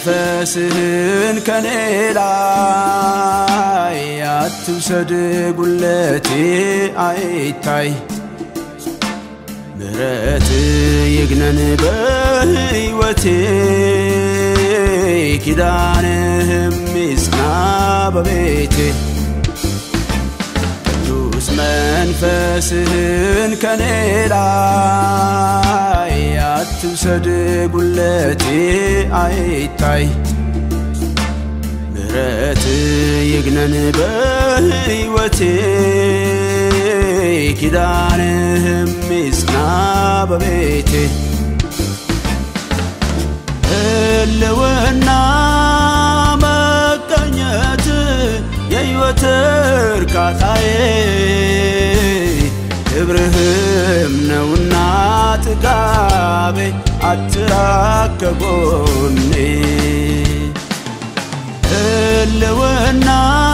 መንፈስህን ከኔ ላይ አትውሰድ ጉለቴ አይታይ ምሕረት ይግነን በሕይወቴ ኪዳንህም ይጽና በቤቴ ቅዱስ መንፈስህን ከኔ ላይ አትውሰድ ጉለቴ አይታይ ምሕረት ይግነን በሕይወቴ ኪዳንህም ይጽና በቤቴ ህልውና መቀኘት የሕይወት እርካታዬ ክብርህም ነውና ጥጋቤ አትራቅ ከጎኔ ህልውና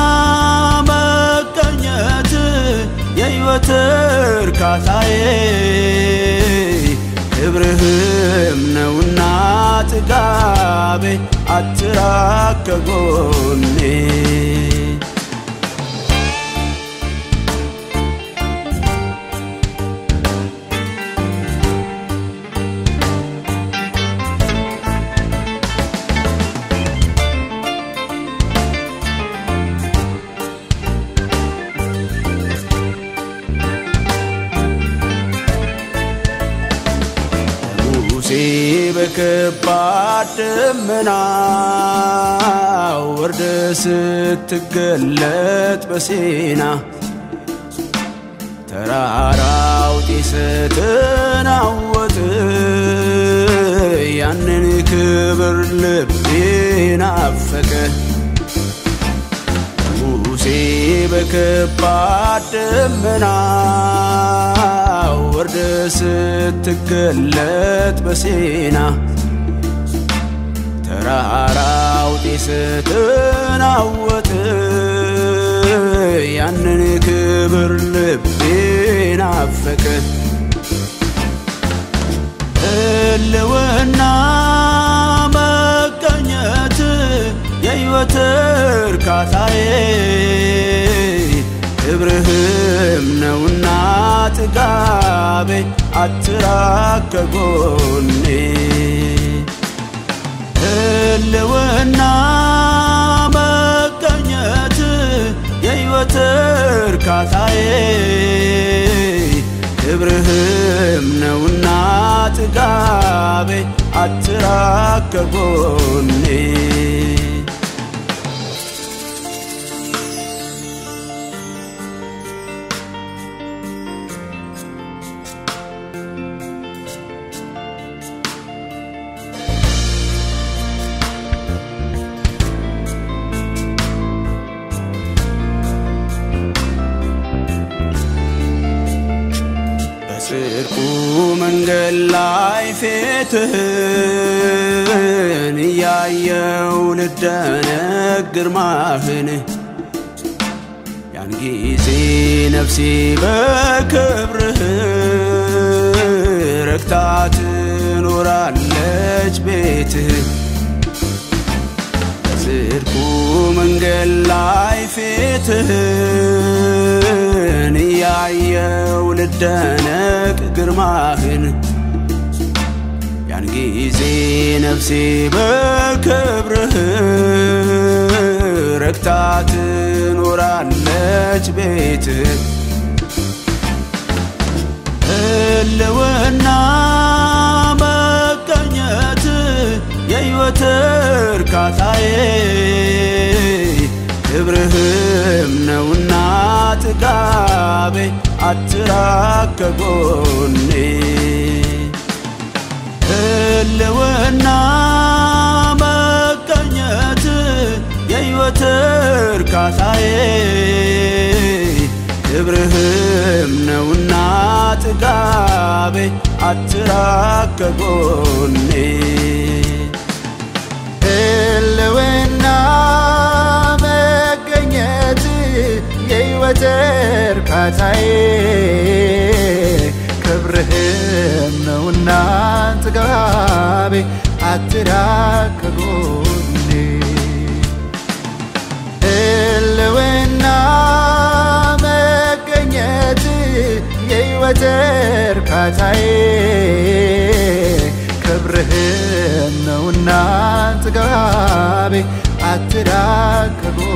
መቀኘት የሕይወት እርካታዬ ክብርህም ነውና ጥጋቤ አትራቅ ከጎኔ ሙሴ በከባድ ደመና ወርደ ስትገለጥ በሲና ተራራው ጢስ ተናወጥ ያንን ክብር ልቤ ናፈቀ ሙሴ በከባድ ደመና ወርደ ስትገለጥ በሲና ተራራው ጢስ ተናወጥ ያንን ክብር ልቤ ናፈቀ ህልውና መቀኘት የሕይወት እርካታዬ ክብርህም ነውና ጥጋቤ አትራቅ ከጎኔ ህልውና መቀኘት የሕይወት እርካታዬ ክብርህም ነውና ጥጋቤ አትራቅ ከጎኔ በጽድቁ መንገድ ላይ ፊትህን እያየው ልደነቅ ግርማህን ያን ጊዜ ነፍሴ በክብርህ ረክታ ትኖራለች ቤትህ በጽድቁ መንገድ ላይ ፊትህን እያየው ልደነቅ ግርማህን ያን ጊዜ ነፍሴ በክብርህ ረክታ ትኖራለች ቤትህ ህልውና መቀኘት የሕይወት እርካታዬ ክብርህም ነውና ጥጋቤ አትራቅ ከጎኔ ህልውና መቀኘት የሕይወት እርካታዬ ክብርህም ነውና ጥጋቤ አትራቅ ከጎኔ ህልውና መገኘት የሕይወት እርካታዬ ክብርህም ነውና ጥጋቤ አትራቅ ከጎኔ ህልውና መገኘት የሕይወት እርካታዬ ክብርህም ነውና ጥጋቤ አትራቅ ከጎኔ